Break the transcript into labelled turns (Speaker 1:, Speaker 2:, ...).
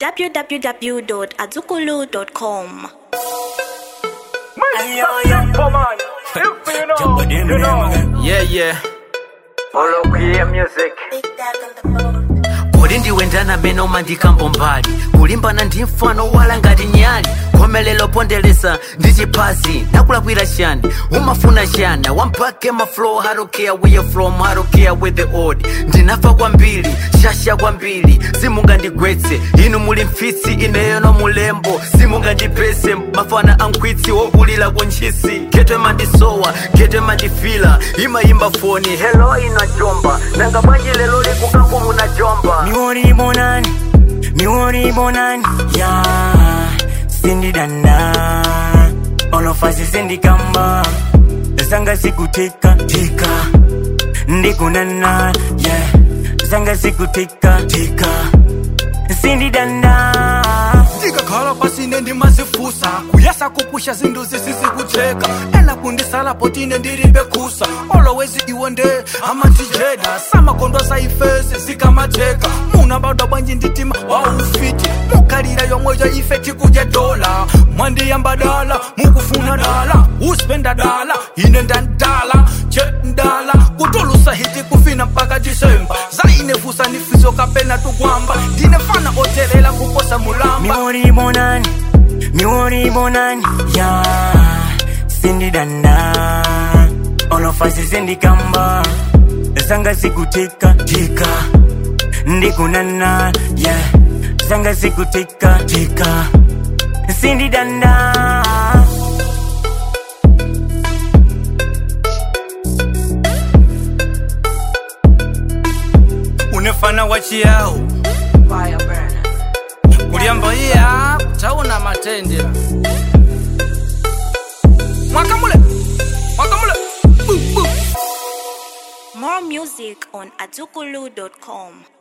Speaker 1: www.azukulu.com.
Speaker 2: Yeah, yeah.
Speaker 3: Follow Queer Music.
Speaker 2: kodi ndiwendana beno mandikambo mbali kulimbana ndi mfano wala ngati nyali khomelero ponderesa ndi chiphazi nakulakwira chani umafuna chana wampake maflow how to care where you're from how to care with the old ndinafa kwambiri shasha kwambiri simungandigwetse inu muli mfitsi ineyo no mulembo simungandipese mafana ankhwitsi wokulira kunchisi getwe mandisowa getwe mandifila imayimba foni helo inajomba nanga bwanji lero likukangu munajomba
Speaker 4: miwori bonani miwori bonani ya sindidanda olofasi sindikamba zanga sikutika tika ndikunana yeah zanga sikutika tika sindidanda
Speaker 5: ndikakhala pasine ndimazifusa kuyasa kupusha zinthu zisizikutheka ena kundisala potine ndilibe khusa always iwe nde amatijeda samakondwa saifesi zikamatheka muna badwa bwanji nditima waufiti mukhalira yomwe ya ife tikudya dola mwandiyamba dala mukufuna dala uspenda dala ine ndandala che ndala kutulusa hiti kufina mpaka disemba zainefusa nifiso kapena tukwamba ndine fana otelela kuposa mulamba
Speaker 4: miwori bonani miwori bonani ya sindidanda olofasi sindikamba zanga sikutika tika ndikunana yeah zanga sikutika tika sindidanda
Speaker 5: unefana wachiyawo kulyamba iya tauna matendera mwakamule mwakamule Bu, bu.
Speaker 1: More music on azukulu.com.